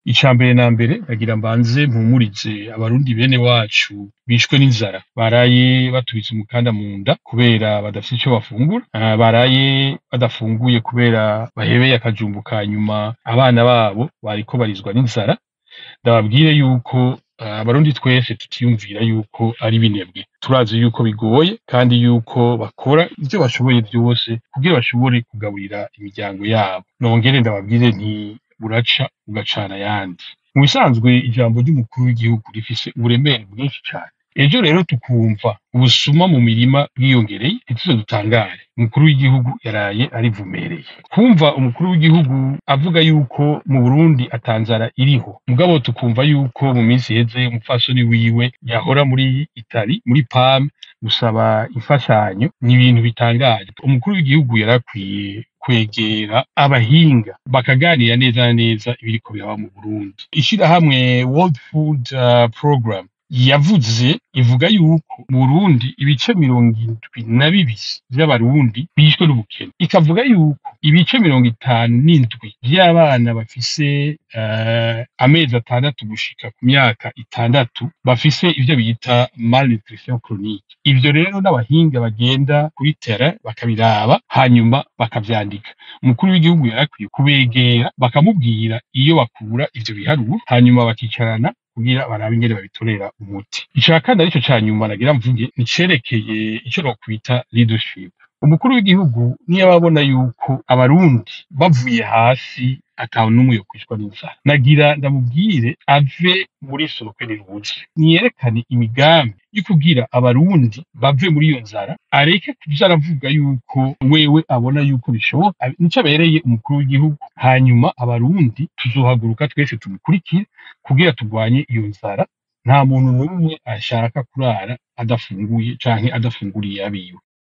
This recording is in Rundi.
Ica mbere na mbere nagira mbanze mpumurize abarundi bene wacu bishwe n'inzara baraye batubitse umukanda mu nda kubera badafise ico bafungura uh, baraye badafunguye kubera bahebeye akajumbu ka nyuma abana babo bariko barizwa n'inzara ndababwire yuko abarundi uh, twese tutiyumvira yuko ari binebwe turazi yuko bigoye kandi yuko bakora ivyo bashoboye vyose kugira bashobore kugaburira imiryango yabo nongere ndababwire nti buraca ugacana ayandi mu bisanzwe ijambo ry'umukuru w'igihugu rifise uburemere bwinshi cane ejo rero tukumva ubusuma mu mirima bwiyongereye ntituze dutangare umukuru w'igihugu yaraye arivumereye kumva umukuru w'igihugu avuga yuko mu burundi atanzara iriho mugabo tukumva yuko mu minsi iheze umupfasoni wiwe yahora muri itali muri pame gusaba imfashanyo ni ibintu bitangaje umukuru w'igihugu yarakwiye kwegera abahinga bakaganira neza na neza ibiriko biraba mu Burundi ishirahamwe World Food uh, Program yavuze ivuga yuko mu Burundi ibice mirongo indwi na bibiri vy'abarundi bishwe n'ubukene ikavuga yuko ibice mirongo itanu n'indwi vy'abana bafise uh, amezi atandatu gushika ku myaka itandatu bafise ivyo bita malnutrition chronique ivyo rero n'abahinga bagenda kuri terrain bakabiraba hanyuma bakavyandika umukuru w'igihugu yarakwiye kubegera bakamubwira iyo bakura ivyo biharuro hanyuma bakicarana kugira barabe ingene babitorera umuti ica kandi arico ca nyuma nagira mvuge nicerekeye ico nokwita leadership umukuru w'igihugu niyo ababona yuko abarundi bavuye hasi atawe n'umwe yo kwicwa n'inzara nagira ndamubwire ave muri soroke riruzi niyerekane imigambi yo kugira abarundi bave muri iyo nzara areke kuja aravuga yuko wewe abona yuko bishoboka nico abereye umukuru w'igihugu hanyuma abarundi tuzohaguruka twese tumukurikire kugira turwanye iyo nzara nta muntu n'umwe ashaka kurara adafunguye canke adafunguriye abiwe